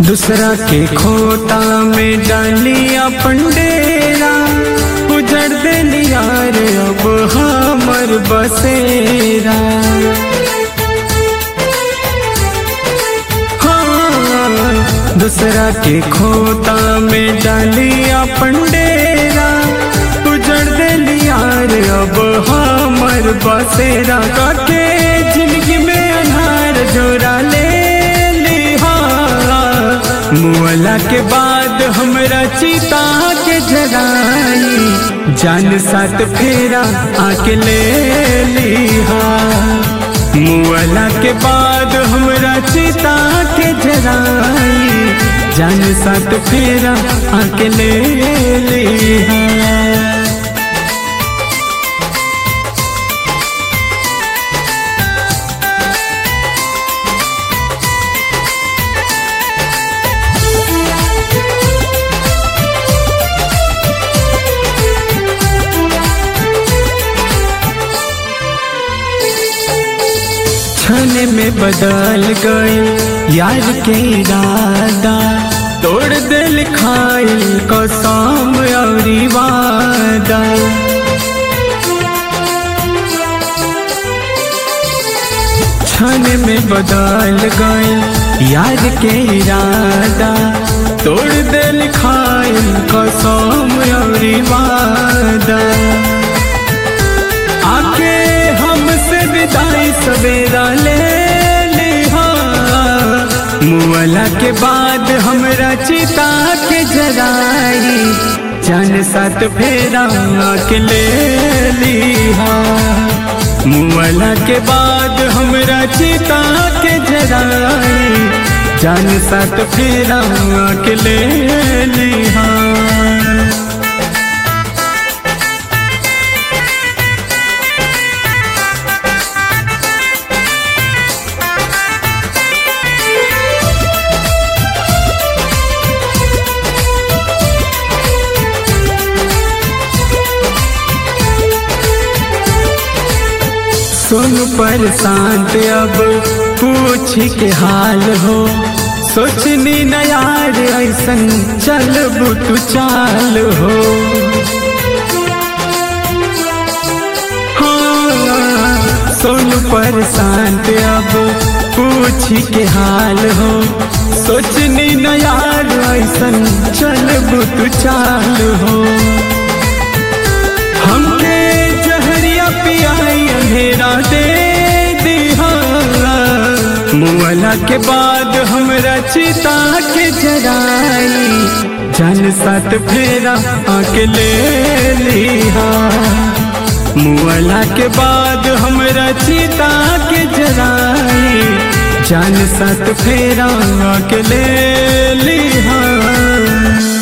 दूसरा के खोता में डालिया पंडेरा उजड़ देली यार अब हमर बसेरा हाँ, दूसरा के खोता में डालिया पंडेरा उजड़ देली यार अब हमर बसेरा काके जिंदगी में अनहार जोरा ले लिहा मुअला के बाद हमरा चिता के जगाई जान साथ फेरा आके ले लिहा मुअला के बाद हमरा चिता के जगाई जान साथ फेरा आके ले लिहा क्षण में बदल गए यार के इरादा तोड़ दिल खाइल कसम और वादा क्षण में बदल गए यार के इरादा तोड़ दिल खाइल कसम और वादा आके हमसे विदाई सवेरा ले लिहा मुअला के बाद हमरा चिता के जराई जान साथ फेरा के ले लिहा मुअला के बाद हमरा चिता के जराई जान साथ फेरा के ले लिहा सुन पर शांत अब पूछ के हाल हो सोचनी न यार ऐसन चल तू चाल हो हाँ, सुन पर शांत अब पूछ के हाल हो सोचनी न यार ऐसन चल तू चाल हो हमके जहरिया पियाई अंधेरा दे दिहा मुअला के बाद हमरा चिता के जराई जान साथ फेरा आके ले लिहा मुअला के बाद हमरा चिता के जराई जान साथ फेरा आके ले लिहा